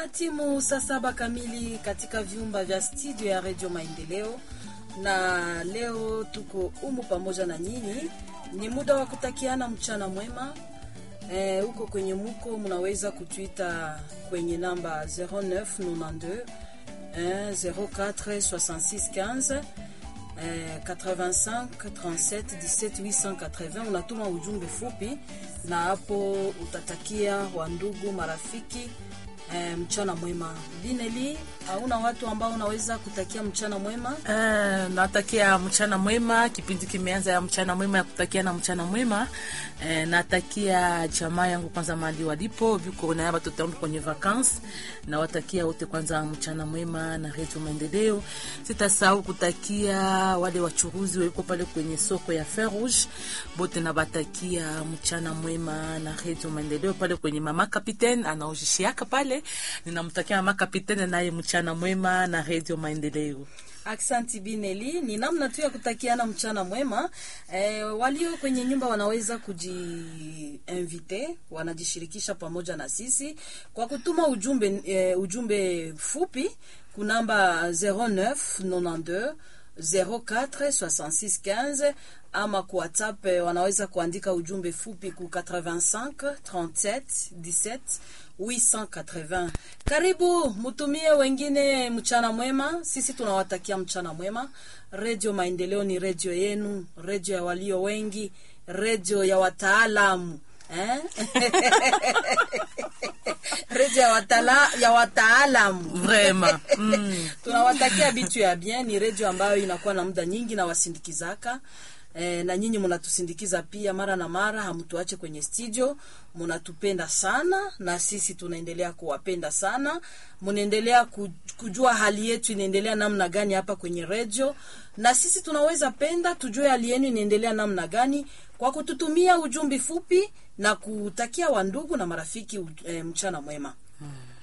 Ina timu saa saba kamili katika vyumba vya studio ya Radio Maendeleo, na leo tuko umu pamoja na nyinyi. Ni muda wa kutakiana mchana mwema. Eh, huko kwenye muko mnaweza kutuita kwenye namba 0992 eh, 04 66 15 eh, 85 37 17 880. Unatuma ujumbe fupi na hapo utatakia wandugu marafiki eh, mchana mwema. Bineli, hauna watu ambao unaweza kutakia mchana mwema? Uh, natakia mchana mwema. Kipindi kimeanza ya mchana mwema ya kutakia na mchana mwema. Uh, natakia jamaa yangu kwanza mahali walipo viko na watoto wangu kwenye vacances, na watakia wote kwanza mchana mwema na Radio Maendeleo. Sitasahau kutakia wale wachuruzi wako pale kwenye soko ya Fer Rouge bote, na batakia mchana mwema na Radio Maendeleo pale kwenye mama Capitaine anaojishiaka pale, ninamtakia mama Capitaine naye mchana mwema na Radio Maendeleo. Aksanti Bineli, ni namna tu ya kutakiana mchana mwema. E, walio kwenye nyumba wanaweza kujiinvite, wanajishirikisha pamoja na sisi kwa kutuma ujumbe, e, ujumbe fupi kunamba 0992 04 66 15 ama ku WhatsApp wanaweza kuandika ujumbe fupi ku 85 37 17 880. Karibu mutumie wengine mchana mwema. Sisi tunawatakia mchana mwema. Redio Maendeleo ni redio yenu, redio ya walio wengi, redio ya wataalamu eh? redio ya watala, ya wataalamu Vraiment. Mm. tunawatakia bitu ya bien. Ni redio ambayo inakuwa na muda nyingi na wasindikizaka E, na nyinyi mnatusindikiza pia mara na mara, hamtuache kwenye studio, mnatupenda sana na sisi tunaendelea kuwapenda sana. Mnaendelea kujua hali yetu inaendelea namna gani hapa kwenye redio, na sisi tunaweza penda tujue hali yenu inaendelea namna gani kwa kututumia ujumbe fupi na kutakia wandugu na marafiki e, mchana mwema.